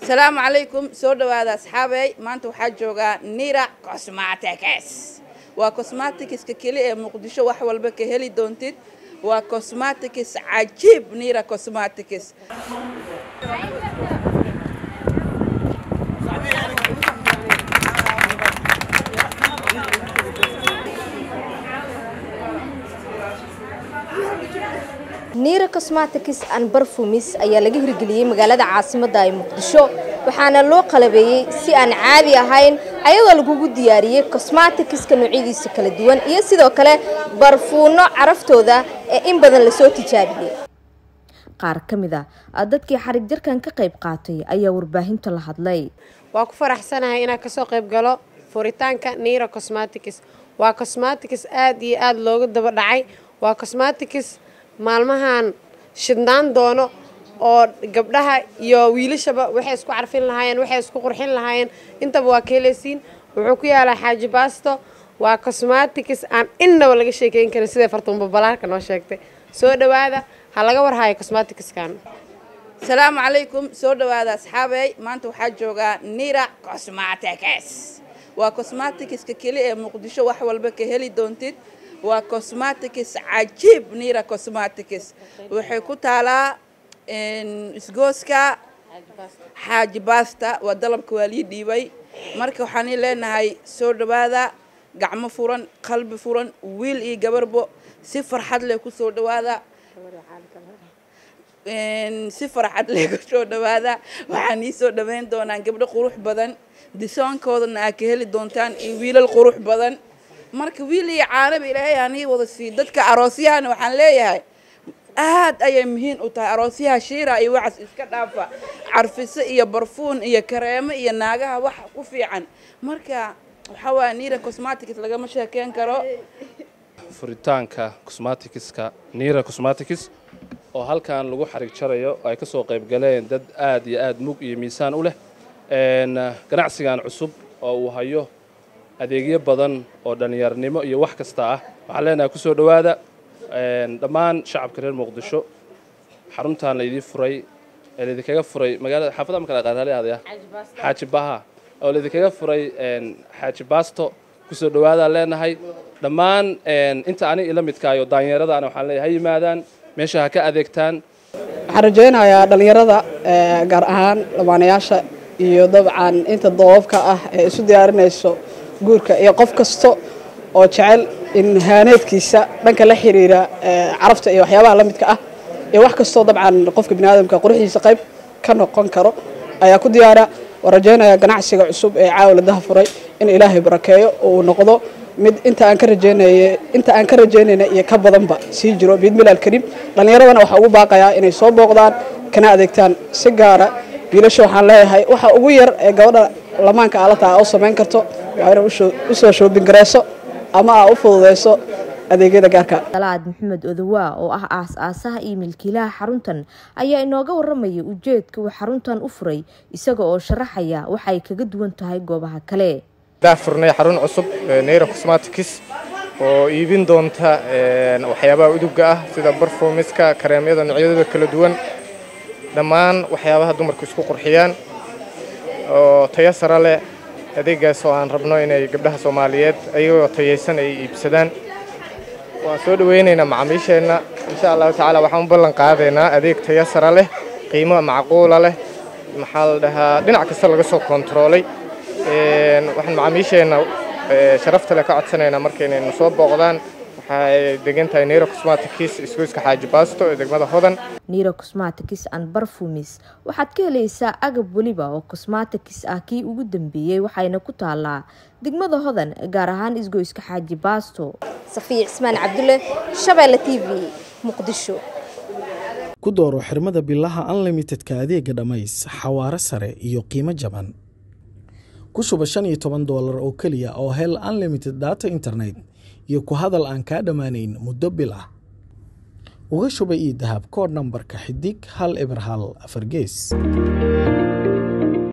asalaamu calaykum soo dhawaada asxaabey maanta waxaa joogaa nira cosmatics waa cosmaticska keli ee muqdisho wax walba ka heli doontid waa cosmatics cajiib nira cosmatics niira cosmatics and barfumis ayaa laga hirgeliyey magaalada caasimadda ee muqdisho waxaana loo qalabeeyey si aan caadi ahayn ayadoo lagugu diyaariyey cosmaticska noocyadiisa kala duwan iyo sidoo kale barfuuno caraftooda ee in badan lasoo tijaabiyey qaar ka mid a dadkii xarig jarkan ka qayb qaatay ayaa warbaahinta la hadlay waa ku faraxsanahay inaan kasoo qayb galo furitaanka niira cosmatics waa cosmatics aada iyo aada looga daba dhacay waa cosmatics maalmahan shidnaan doono oo gabdhaha iyo wiilashaba waxay isku carfin lahaayeen waxay isku qurxin lahaayeen intaba waa ka heleysiin wuxuu ku yaalaa xaaji baasto waa cosmatics aan innaba laga sheekeyn karin siday fartuunba balaarka noo sheegtay soo dhawaada ha laga warhaayo cosmaticskan asalaamu calaykum soo dhawaada asxaabey maanta waxaa joogaa nira cosmatics waa cosmaticska keli ee muqdisho wax walba ka heli doontid waa cosmatics cajiib nira cosmatics waxay ku taalaa isgooska xaaji basta waa dalabka waa lii dhiibay marka waxaan leenahay soo dhawaada gacmo furan qalbi furan wiil iyo gabarbo si farxad leh kusoo dhawaada si farxad leh kusoo dhawaada waxaan ii soo dhaweyn doonaan gabdho qurux badan disoonkoodana aad ka heli doontaan iyo wiilal qurux badan marka wiil iyo caanaba ilaahay hanii wada sii dadka aroosyahana waxaan leeyahay aad ayay muhiim u tahay aroosyaha shiira iyo waxaas iska dhaafa carfiso iyo barfuun iyo kareemo iyo naagaha wax ku fiican marka waxaa waaya nira cosmatics lagama sheekeyn karo furitaanka cosmaticska nira cosmatics oo halkan lagu xarig jarayo ay ka soo qayb galeen dad aad iyo aad mug iyo miisaan u leh ganacsigan cusub oo uu hayo adeegyo badan oo dhallinyarnimo iyo wax kasta ah waxaan leenahay kusoo dhowaada dhammaan shacabka reer muqdisho xaruntan laydii furay ee laydinkaga furay magaalada xaafada ma kala qaadaali aadaya xaaji baha oo laydinkaga furay xaaji baasto kusoo dhowaadaan leenahay dhammaan inta ani ila midkaayo daanyeeradaana waxaan leeyahay ha yimaadaan meesha ha ka adeegtaan waxaan rajaynayaa dhallinyarada gaar ahaan lamaanayaasha iyo dabcan inta doobabka ah ee isu diyaarinayso guurka iyo qof kasta oo jecel in haaneedkiisa dhanka la xiriira carafta iyo waxyaabaha la midka ah iyo wax kastoo dabcan qofka biniaadamka quruxdiisa qayb ka noqon karo ayaa ku diyaara waan rajaynayaa ganacsiga cusub ee caawiladaha furay in ilaahay barakeeyo oo uu noqdo mid inta aan ka rajaynay inta aan ka rajaynayna iyo ka badanba sii jiro biidmilaal kariim dhallinyaradana waxaa ugu baaqayaa inay soo booqdaan kana adeegtaan si gaara wiilasha waxaan leeyahay waxa ugu yar ee gabadha lamaanka aalata u samayn karto waa inay usoo shoobin gareyso ama aa u fududeyso adeegyada gaarka salaad maxamed odowaa oo ah aas-aasaha iyo milkiilaha xaruntan ayaa inooga waramaya ujeedka uu xaruntan u furay isaga oo sharaxaya waxay kaga duwan tahay goobaha kale daa furnay xarun cusub neyra cosmatics oo iibin doonta waxyaabaha uduga ah sida barfumiska kareemyada noocyadooda kala duwan dhammaan waxyaabaha dumarku isku qurxiyaan oo tayo sare leh adeegaas oo aan rabno inay gabdhaha soomaaliyeed ayagoo tayaysan ay iibsadaan waan soo dhaweynaynaa macaamiisheenna insha allahu tacaala waxaan u ballan qaadaynaa adeeg tayo sare leh qiimo macquula leh maxaa la dhahaa dhinac kasta laga soo kontaroolay waxaan macaamiisheenna sharafta leh ka codsanaynaa markaynaynu soo booqdaan waxay degan tahay nero cosmatics isgoyska xaaji baasto ee degmada hodan niro cosmatics and barfumis waxaad ka helaysaa agab weliba oo cosmatics ah kii ugu dambeeyey waxayna ku taalaa degmada hodan gaar ahaan isgoyska xaaji baasto safiya cismaan cabdulle shabeelle t v muqdisho ku dooro xirmada bilaha unlimitedka adeega dhammays xawaaro sare iyo qiimo jaban ku shuba shan iyo toban doolar oo keliya oo hel unlimited data internet iyo ku hadal aan kaa dhammaanayn muddo bil ah uga shuba io dahab koodh nambarka xidig hal eber hal afar gees